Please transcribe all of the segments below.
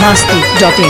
masti.in.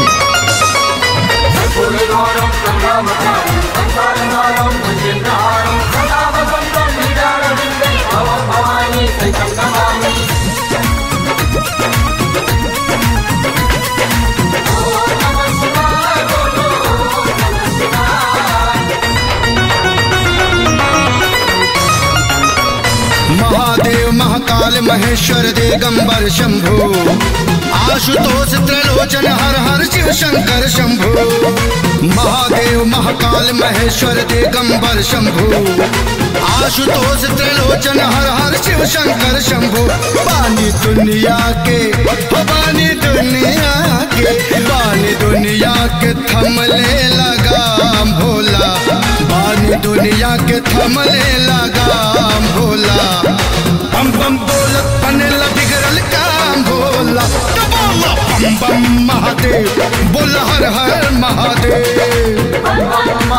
Mahadev Mahakal Maheshwar Digambar Shambhu Ashutosh Trilochan हर हर शिव शंकर शंभु महादेव महाकाल महेश्वर दिगंबर शंभु आशुतोष त्रिलोचन हर हर शिव शंकर शंभु पानी दुनिया के हो पानी दुनिया के पानी दुनिया के थमले लगाम भोला पानी दुनिया के थमले लगाम भोला बम बम बोलत बनेला बिगड़ल काम भोला तो बोला बम बम महादेव बोला हर हर महादेव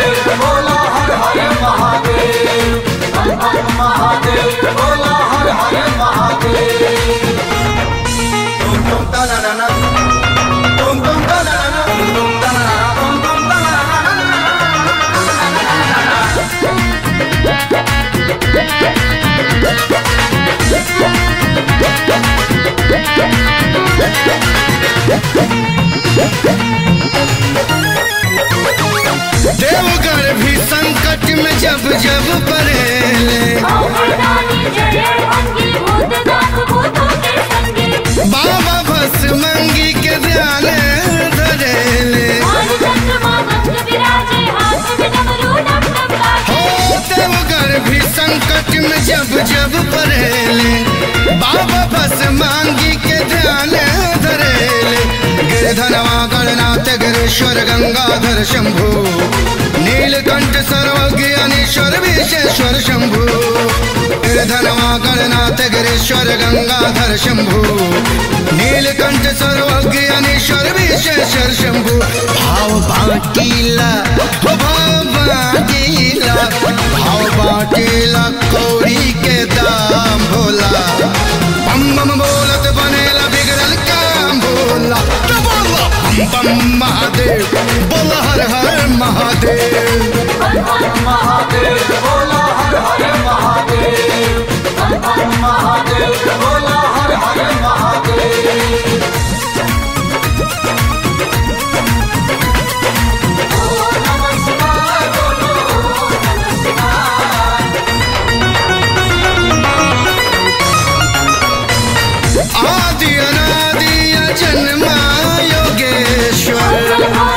देवगढ़ भी संकट में जब जब पड़ेले बाबा बस मंगी के ध्यान धरेले हो देवगढ़ भी संकट में जब जब पड़ेले बाबा बस मांगी के ध्यान धरेले गिरधनवा गणनाथ गिरीश्वर गंगाधर शंभु नीलकंठ सर्वज्ञ अनीश्वर विशेश्वर शंभु गिरधनवा गणनाथ गिरीश्वर गंगाधर शंभु नीलकंठ सर्वज्ञ अनीश्वर विशेश्वर शंभु भाव बाटीला हो भाव बाटीला भाव बाटीला कौड़ी के दाम भोला बम बम बोलत बनेला बिगड़ल काम भोला तो बोला बम बम महादेव बोला हर हर महादेव आदि अनादि जन्मा योगेश्वर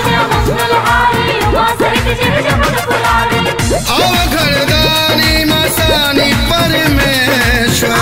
अवघड़दानी मसानी परमेश्वर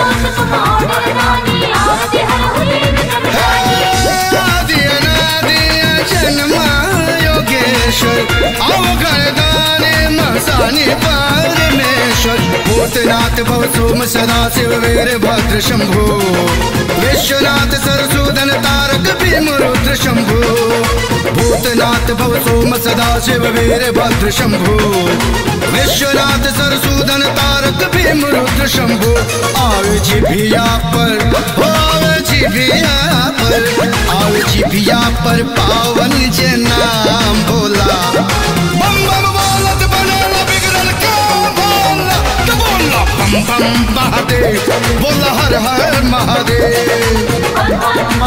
आदि अनादि जन्मा योगेश्वर अवघड़दानी मसानी परमेश्वर भूतनाथ भवसोम सदा शिव वीर भद्र शंभु विश्वनाथ सरसूदन तारक भीम रुद्र शंभु भूतनाथ भवसोम सदा शिव वीर भद्र शंभु विश्वनाथ सरसूदन तारक भीम रुद्र शंभु आवे जिभिया पर हो आवे जिभिया पर आवे जिभिया पर पावन जे नाम भोला बम बम बोलत बनेला बिगड़ल काम भोला तो बोला बम बम महादेव बोला हर हर महादेव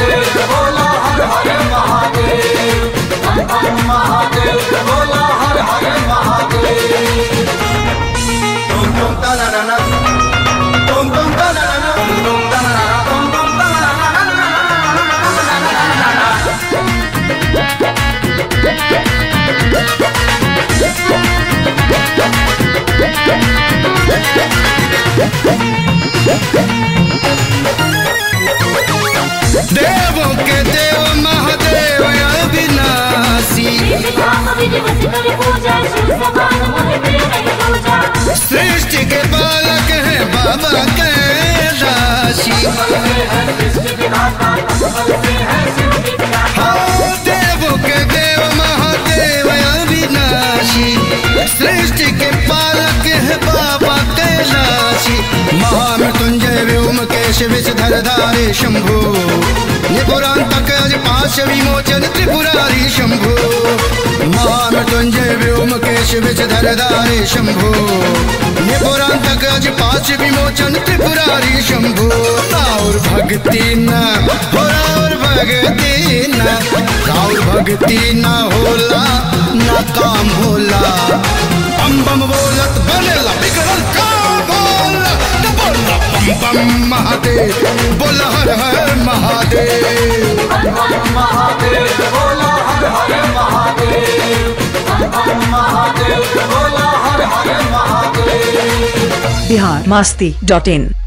देवों के देव महादेव अविनाशी सृष्टि के बालक है बाबा कैलाशी हाँ देवों के देव महादेव अविनाशी सृष्टि के पालक है बाबा कैलाशी महामृत्युंजय व्योम केश विषधर धारे शंभु निपुरांतक अज पाश विमोचन त्रिपुरारी शंभो महामृत्युंजय व्योमकेश विषधरधारे शंभो निपुरांतक अज पाश विमोचन त्रिपुरारी शंभो राउर भक्ति न हो राउर भक्ति न राउर भक्ति न होला न काम होला बम बम बोलत बनेला बिगड़ल काम बोला न बोला बम बम महादेव बोला हर हर महादेव महादेव बोला हर हर महादेव महादेव बोला हर हर महादेव बिहार मास्ती डॉट इन